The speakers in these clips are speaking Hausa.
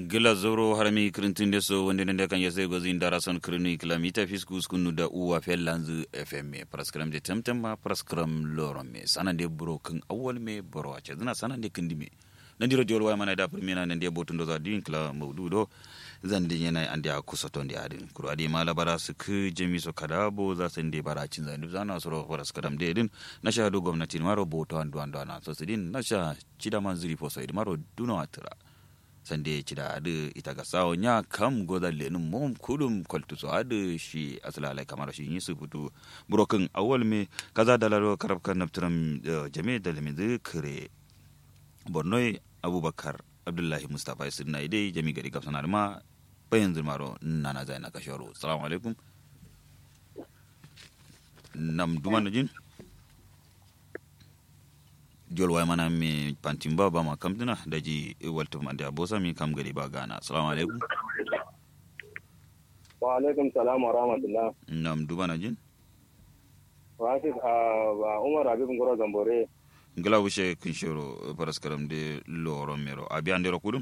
gila zoro harami kirintin deso wonde nende kan yese gozi ndara son kirinu kilomita fisku skunu da uwa fellanzu fm praskram de temtem ma praskram loro me sanande buro kan awwal me boro ace zina sanande kindi me nandiro diol way mana da primena nande botundo za din kila mawdudo zandi yana ande a kusoto ndi adin kuro adi mala bara su ku jemi so kadabo za su ndi bara cin zandi zana soro praskram de din na shahadu gwamnati maro boto andu andu ana so sidin na sha chida manzuri fo so maro duno atira sande ci da adu ita ga sawo nya kam goda lenin mom kudum kwaltu so adu shi asala alai kamar shi yi su fitu burokin awal me kaza da laro karab kan naftiram jame da lemi kare bornoi abubakar abdullahi mustapha isir na idai jami gari gafsan ma bayan zirmaro nana zai na kashoro salamu alaikum nam duman na jin jol way mana mi pantimba ba ma kamtina daji walto mande abosa mi kam gari ba gana assalamu alaikum wa alaikum salam wa rahmatullah nam dubana jin wasit a umar habib ngoro gambore ngala wushe kinshoro paraskaram de loro mero abi andero kudum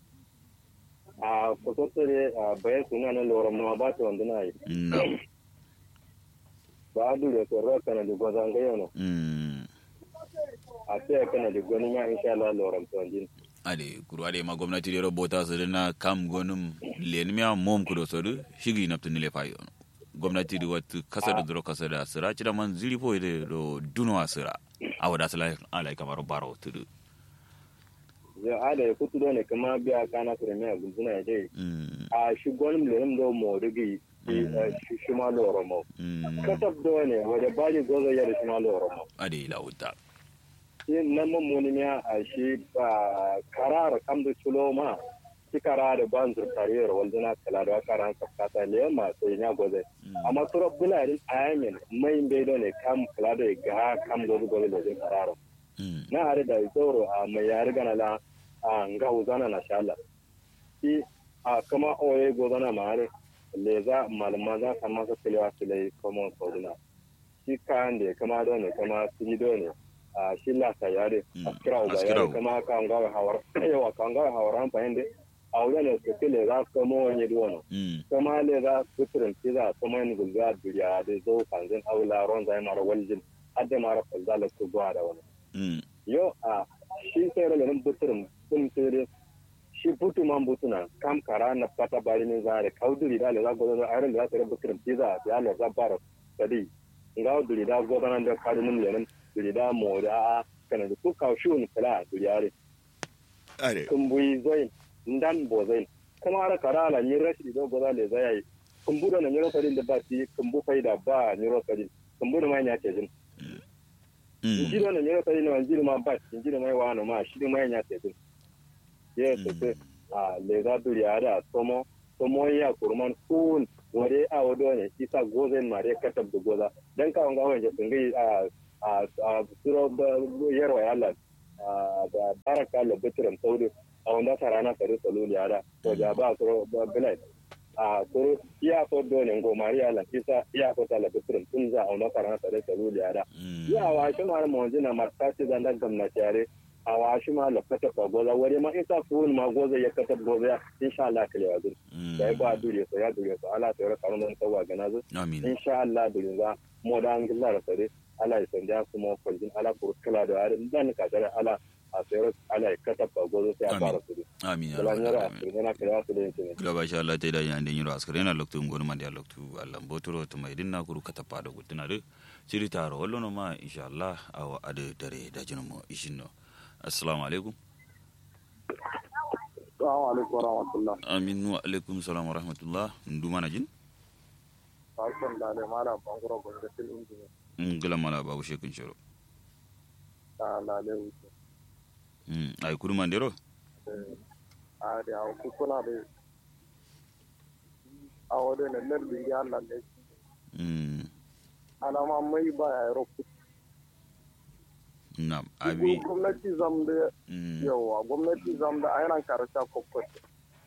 a kosotere a bayan suna na loro ma ba ta wanda na yi nam ba a dure ko ro kana di gozan ga yono mm a sai kana di goni ma insha Allah loro to jin ade kuru ade ma gwamnati de robota so na kam gonum len mi mom kudo so du shigi naptu ni le fayo gwamnati di wat kasa da duro kasa da sira ci da man ziri fo de do duno asira awada sala alai kamaro baro tudu ya ada ya kutu ne kama biya kana premier gulzuna ya dai mm a shi gonim lenim do mo digi shi shi ma loro mo mm kasab do ne wada baji gozo ya da shi ma loro mo ade lauta shi nan mun muni a shi ba karar kam da chulo ma shi karar ban zur kariyar walduna kala da karan kafkata le ma sai nya goze amma suro bularin ayamin mai bai do ne kam kala da ga kam gozo gozo da karar mm na hare da zoro a mai yari gana la a nga uzana na shala shi a kama oye gozana ma hare le za malama za ka masa kilewa kile kuma kodina shi kayan da kama do ne kama siji do ne a shi la ta yare Mm, a kira uba askira yare uba. kama ka nga hawar yawa ka nga hawar an fahimde a wurin ne su kile za ka mo wani duwano mm kama le za su turin tiza kuma yin gulga duriya da zo kanzin aula ron zai mara waljin hadda mara falzala su zuwa da wani mm yo a shi sai rage nan buturin sun tere shi butu man butuna kam kara na pata bari ne za da kauduri da le za godo da ayran da za ta buturin tiza ya le za bara sadi nga duri da godo nan da kadu mun lenin duri da mo da kana da ku kaw shun kala duri are ade kun bui zoin ndan bo zoin kuma ara kara la ni rashi do godo le za yayi kun budo na nyoro sadin da ba ti kun bu faida ba nyoro sadin kun budo mai nya ke jin mm njiro na nyero tari na njiro ma bat njiro mai wano ma shiri mai nya te tu ye te te a le ga duri ada tomo tomo ya kurman kun wore a wodo ne isa gozen ma re katab du goza dan ka nga wanje tungi a a a suro yero ya Allah a da baraka le bitram saudi a wanda sarana tare saluli ada to ja ba suro bilai a suro iya ko do ne ngo maria la isa iya ko tala bitram tunza a wanda sarana tare saluli ada mm ya wa shi ma mo jina marta ci zan da gamna tare a wa shi ma la kata ba goza wari ma isa fun ma goza ya kata goza insha Allah kale wa dur da ba dure so ya dure so Allah ta raka nan tawa ga nazu amin insha Allah dure za mo da an gilla da sare Allah ya sanja su mo kwaljin Allah ko kala da ari dan ka dare Allah a sayar Allah ya kata ba goza sai a fara su amin ya da lan yara rabbal alamin su ne kale wa su da yin gila ba sha Allah ta da yande nyiro askare na loktu ngonu mande ya loktu Allah botoro to mai dinna kuru kata pada gutuna de siri taro wallo no ma insha Allah awa ade dare da jinu mo ishinno assalamu alaikum assalamu alaikum wa rahmatullah amin wa alaikum salam wa rahmatullah ndu mana jin barkan da da mala bangoro gwamnatin injiniya ngila mala babu shekin shiro ta lalai wuce mm ay kuru mandero a da ku kuna da a wadda ne lardin ya Allah ne mm alama mai ba ya roku nam abi gwamnati zam da mm yawa gwamnati zam da ayyana karata kokote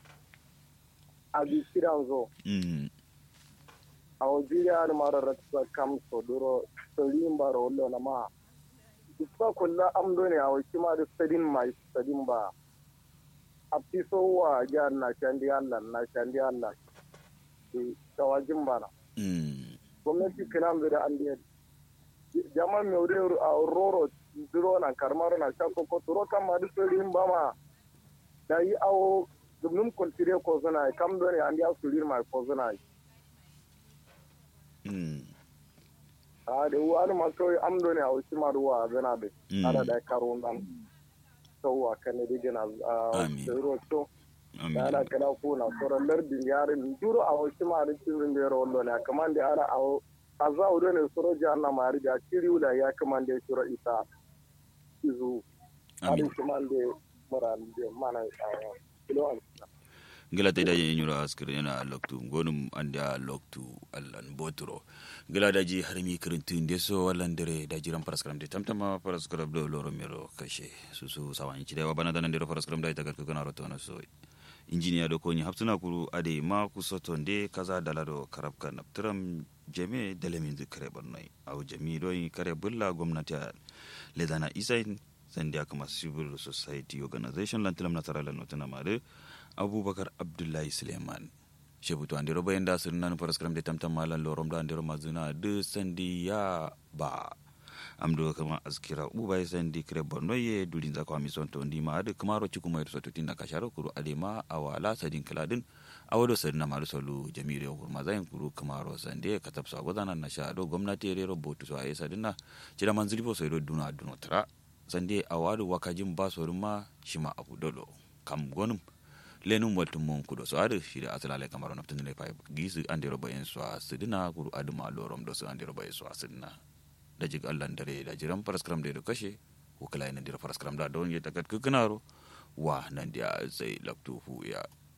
a bi kiran zo mm a wajiriya da mara ratsa kam so duro sarin ba rollo na ma isa kulla amdo ne a waki ma da sadin mai sadin ba a fi so wa ya na shandi Allah na shandi Allah tawajin bana mm gwamnati kiran da an da jama mai wuri a roro duro na karmar na shako ko turo kan ma duk rin ba ma da yi awo dubnum kultire ko zuna kam do ne an ya surir ma ko zuna mm a da wani ma kawai am do ne a wasu ma ruwa zana da Mm. ana da karo nan sauwa kan ne digina a Amin. tsoro to da amin ana kana ko na sauran lardin yarin duro a wasu ma da cikin da yaro wallo ne kamar da ana a a za a ne soro ji ana mari da kiri wula ya kamar da ya shiro isa izu amin harin kuma da mura da mana a kilo an gila ta da yin yura askir yana loktu gonum anda loktu allan boturo gila da ji har mi kirintin de so wallan dere da jiran paraskram de tamtama paraskram do loro mero kashe su su sawan ci da bana da nan dero paraskram da ita garka kana roto na so injiniya do koni haptuna kuru ade ma ku soto de kaza dalado karabka naptram jeme delemin zikre barnai au jami do kare bulla gwamnati ledana isain sandiya kama civil society organization lantilam nasara lan notana mare abubakar abdullahi suleiman shebutu andiro bayan da sirna nu paraskram de tamtam malan lorom da andiro mazuna de sandi ya ba amdo kama askira uba ya sandi kire borno ye dulin zakwa mi son to ndi ma ade kamaro ciku mai so tutin na kasharo kuru ade ma awala sadin kaladin awodo sadina maru solu jamire hurma zayin kuru kamaro sande katab sa godana na sha do gwamnati re robotu so ayi sadina cira manzili bo so do duna duno tra sande awadu wakajin ba so ma shima abu dolo kam gonum lenum waltum mon kudo so adu shida asalale kamaro naftin le pay gisu andiro bayen so asidina kuru aduma lorom do so andiro bayen so asidina da jig Allah dare da jiran paraskram da kashe ko kala ina dira paraskram da don ya takat kukunaro wa nan dia sai laktu hu ya